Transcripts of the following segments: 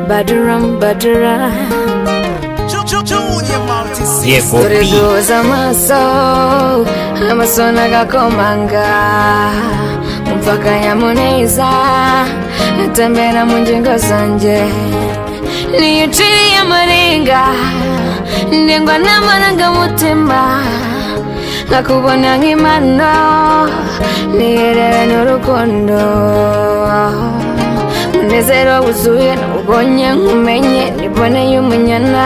badaram badara yego dore bi duhuza amaso amaso n'agakomanga umva akanyamuneza atembera mu ngingo zanjye niyo uciriye amarenga ndengwa n'amarangamutima nkakubona nk'impano niherere n'urukundo munezero wuzuye ubonye nkumenye niboneye umunyana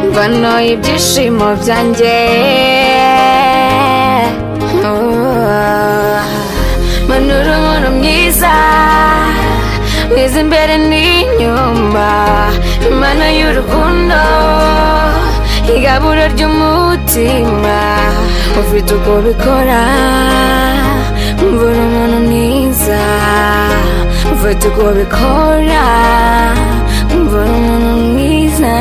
mbano ibyishimo byanjye Oh, manura umuntu mwiza mwiza imbere n'inyuma imana y'urukundo igaburo ry'umutima ufite uko bikora mbura umuntu mwiza ufite uko bikora mbura umuntu mwiza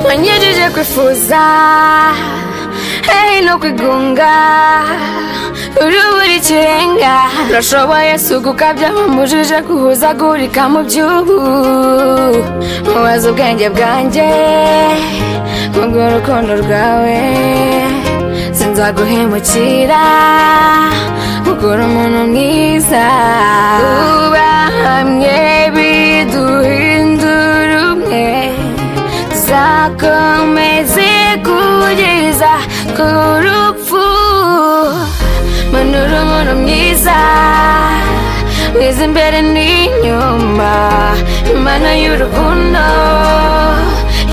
wanyejeje kwifuza hey no kwigunga uri buri kirenga urashoboye sugu ukabya wamujije guhuzagurika mu by'ubu mubaze ubwenge bwanjye kubw'urukundo rwawe sinzaguhemukira ukora umuntu mwiza uba hamwe biduhindura umwe zakomeze kugeza ku rupfu manura umuntu mwiza mwiza imbere n'inyuma imana y'urukundo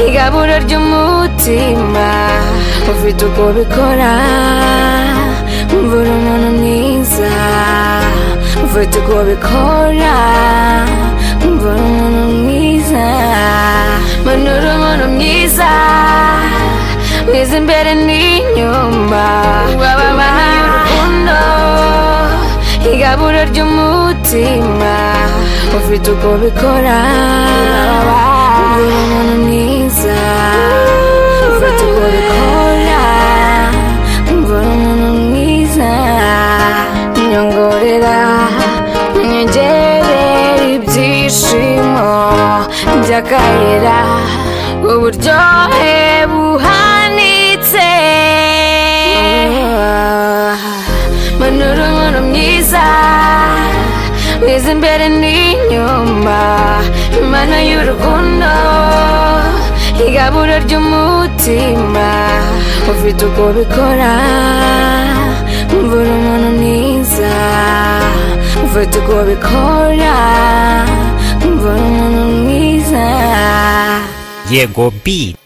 igaburo ry'umutima ufite uko bikora mbura umuntu mwiza ufite uko bikora mbura umuntu mwiza manura umuntu mwiza mwiza imbere n'inyuma wababa urukundo igaburo ry'umutima ufite uko bikora Mbura umuntu mwiza ufite uko bikora mbura umuntu mwiza nyongorera nyongerera ibyishimo by'akayira uburyohe buhanitse manura umuntu mwiza mwiza imbere n'inyuma imana y'urukundo igaburo ry'umutima ufite uko bikora mbura umuntu mwiza ufite uko bikora mbura umuntu mwiza yego bi